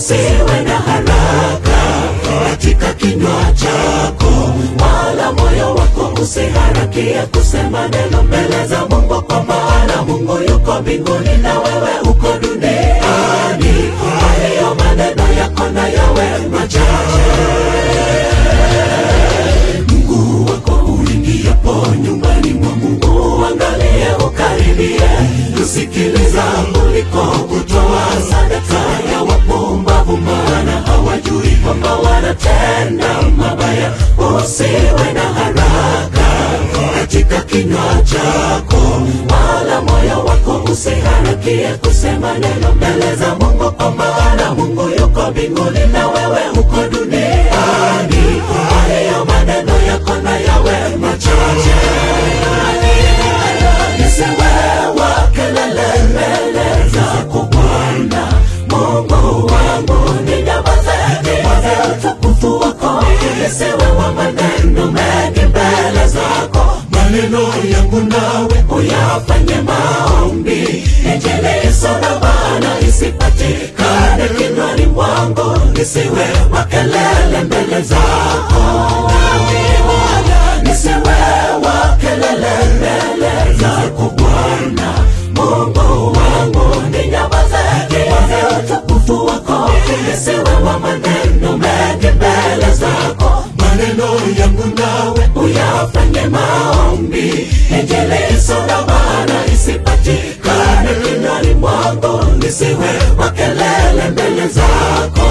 usiwe na haraka katika kinywa chako, wala moyo wako usiharakie kusema neno mbele za Mungu, kwa maana Mungu yuko mbinguni na wewe uko duniani. Kwa hiyo maneno yako na yawe machache. Mungu wako uingiapo nyumbani mwa Mungu, angalie ukaribie, kusikiliza kuliko kutoa sadaka ya wapumbavu, maana hawajui kwamba wanatenda mabaya. Usiwe na haraka katika kinywa chako, wala moyo wako usiharakie kusema neno mbele za Mungu, kwa maana Mungu yuko mbinguni na wewe uko duniani. Kwa hiyo maneno yako na yawe machache, nisiwe wa kelele mbele zako Bwana Mungu wangu, ninyamaze nione utukufu wako, nisiwe wa maneno mengi mbele zako. Maneno yangu nawe uyafanye maombi, injili isona maana isipatikane kinywani mwangu, nisiwe wa kelele mbele zako nisiwe wa kelele mbele zako Bwana Mungu wangu, ninyamaze nione utukufu wako, nisiwe wa maneno mengi mbele zako. Maneno yangu nawe uyafanye maombi, injili isona maana isipatikane kinywani mwangu, nisiwe wa kelele mbele zako.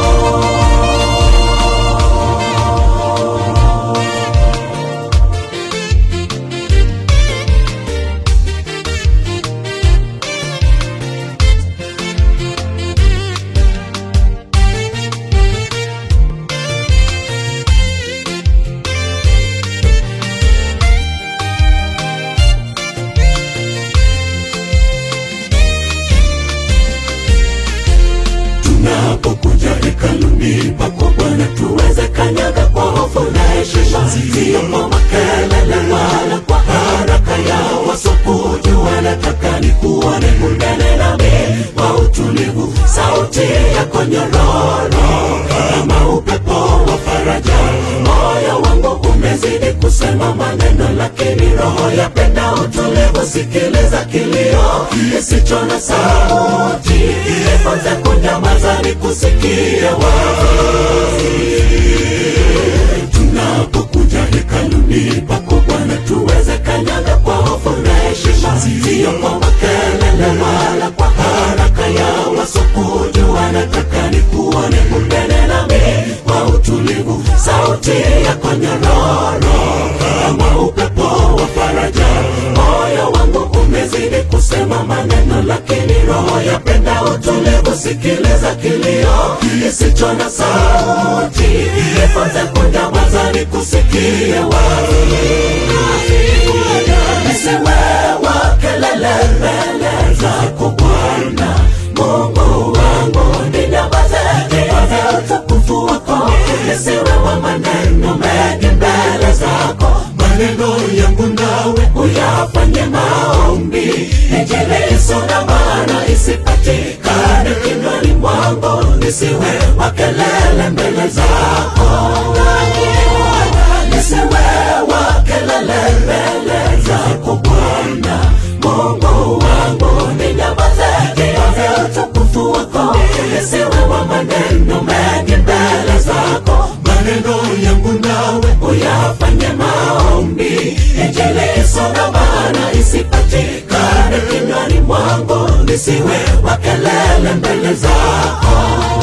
tunapokuja hekaluni pako Bwana, tuweze kanyaga kwa hofu na heshima, sio kwa makelele wala kwa haraka ya wasokujua. Nataka nikuone unene nami kwa utulivu, sauti yako nyororo kama upepo wa faraja. Moyo wangu umezidi kusema maneno, lakini roho yapenda utulivu. Sikiliza kilio kisicho na sauti, nifunze kunyamaza nikusikie wazi. Tunapokuja hekaluni pako Bwana, tuweze kanyaga kwa hofu na heshima, sio kwa makelele wala kwa haraka ya wasokujua. Nataka nikuone unene nami kwa utulivu, sauti yako nyororo kama upepo wa faraja. Moyo wangu umezidi kusema maneno, lakini roho yapenda utulivu. Sikiliza kilio kisicho na sauti, nifunze kunyamaza nikusikie wazi. Nisiwe wa kelele mbele zako Bwana Mungu wangu, ninyamaze nione utukufu wako, nisiwe wa maneno mengi mbele zako. Maneno yangu nawe uyafanye maombi, injili isona maana isipatikane kinywani mwangu, nisiwe wa kelele mbele zako nisiwe wa kelele mbele zako Bwana Mungu wangu, ninyamaze nione utukufu wako, nisiwe wa maneno mengi mbele zako. Maneno yangu nawe uyafanye maombi, injili isona maana isipatikane kinywani mwangu, nisiwe wa kelele mbele zako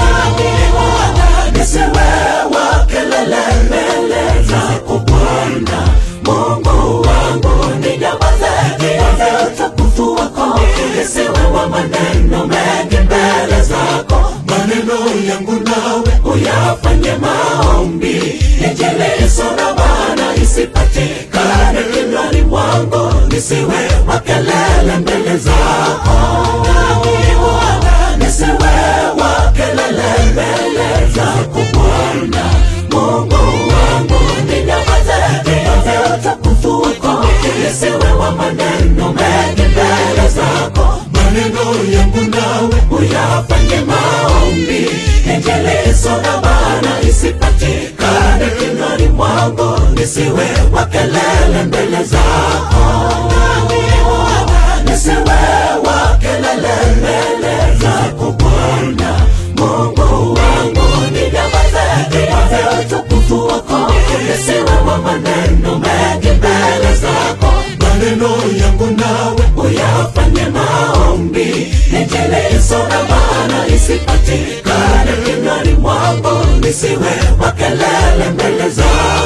nisiwe wa kelele mbele zako Bwana Mungu wangu, ninyamaze nione utukufu wako, nisiwe wa maneno mengi mbele zako. Maneno yangu nawe uyafanye maombi, injili isona maana isipatikane kinywani mwangu, nisiwe wa kelele mbele zako nisiwe wa kelele mbele zako Bwana Mungu wangu, ninyamaze nione utukufu wako, nisiwe wa maneno mengi mbele zako. Maneno yangu nawe uyafanye maombi, nijiliso na maana isipatikane kinywani mwangu, nisiwe wa kelele mbele zako, nisiwe wa kelele mbele zako Bwana Mungu wangu, ninyamaze nipaze utukufu wako, nisiwe wa maneno mengi mbele zako, maneno yangu nawe uyafanye maombi, nijiliso na maana isipatikane kinywani mwangu, nisiwe wa kelele mbele zako